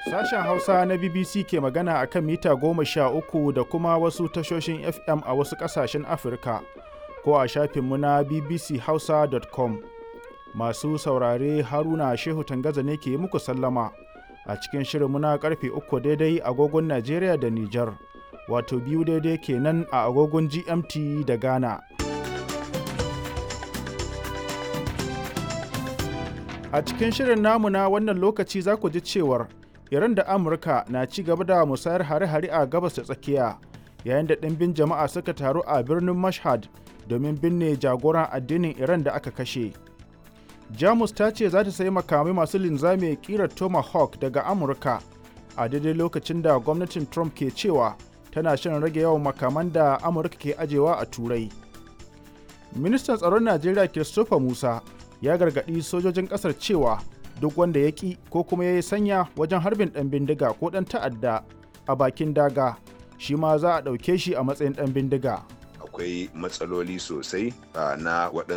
Sashen Hausa na BBC ke magana a kan mita goma sha uku da kuma wasu tashoshin FM a wasu ƙasashen Afirka ko a shafinmu na bbchausa.com. Masu saurare Haruna Shehu Tangaza ne ke muku sallama a cikin shirinmu na karfe uku daidai agogon Najeriya da Nijar, wato biyu daidai kenan a agogon GMT da Ghana. A cikin shirin namu na wannan lokaci za ku ji cewar Iran da Amurka na ci gaba da musayar hare-hare a gabas da tsakiya yayin da ɗimbin jama'a suka taru a birnin Mashhad domin binne jagoran addinin Iran da aka kashe. Jamus ta ce za ta sayi makamai masu linzami kirar Tomahawk daga Amurka a daidai lokacin da gwamnatin Trump ke cewa tana shirin rage yawan makaman da Amurka ke ajewa a Turai. Ministan tsaron Najeriya Christopher Musa ya gargaɗi sojojin ƙasar cewa duk wanda ya ƙi ko kuma ya yi sanya wajen harbin ɗan bindiga ko ɗan ta'adda a bakin daga shi ma za a ɗauke shi a matsayin ɗan bindiga. akwai matsaloli sosai na waɗansu